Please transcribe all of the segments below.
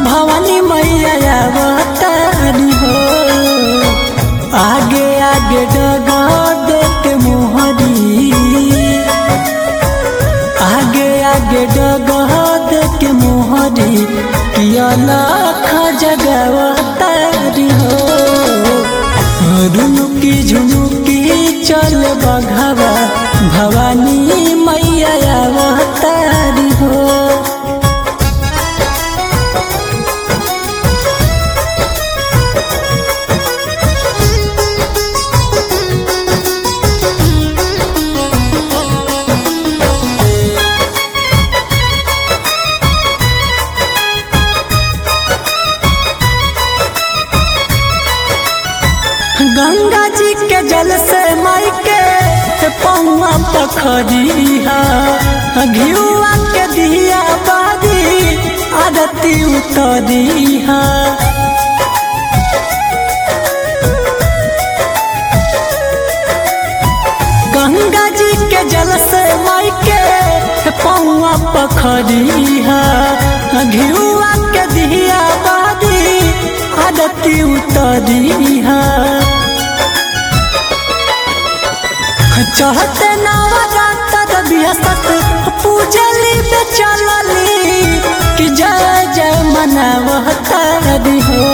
भवानी मैया अवतारी हो आगे आगे डगा देख मोहरी आगे आगे डगा देख मोहरी पियाला जगवतारी हो रुनुकी झुनुकी चल बघवा भवानी मैया अवतारी हो गंगा जी के जल से माई के पौआ पखरिया घियुआ के दिया बारी आरती उतरिया गंगा जी के जल से माई के पौआ पखरिया घियुआ के दिया बारी आरती उतरिया चढ़ते नवरात्र बिहसत पूजली पे चलली कि जय जय मनवतारी हो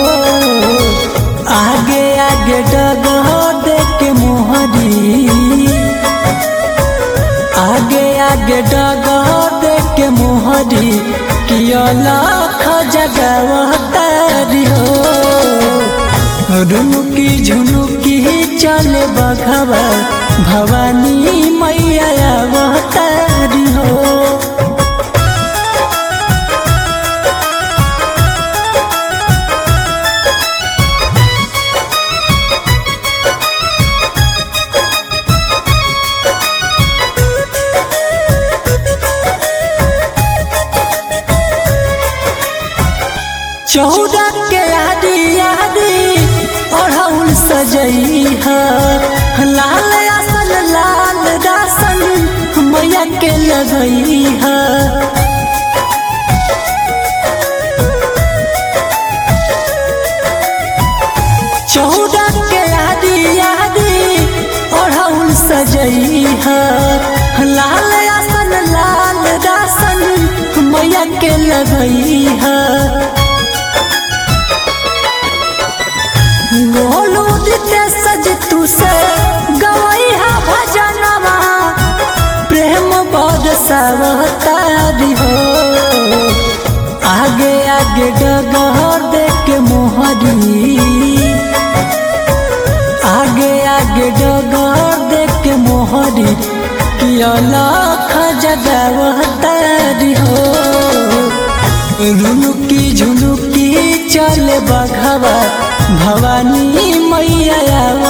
आगे आगे डगह देख मोहरी आगे आगे डगह देख मोहरी किया लाख जगवतारी हो रुनुकी झुनुकी चले बघवा भवानी मैया अवतारी हो चौदह के आदि आदि अढ़ौल सजई है लाल आसन लाल दासन मैया के लगई है चौदह के आदि आदि अढ़ौल सजई है लाल आसन लाल दासन मैया के लगई है गोलू दिते सज तू से गवई हा भजनवा प्रेम बद सवतारी हो आगे आगे डगहर देख मोहरी आगे आगे डगहर देख मोहरी किया लाख जगवतारी हो रुनुकी झुनुकी चल बघवा भवानी मैया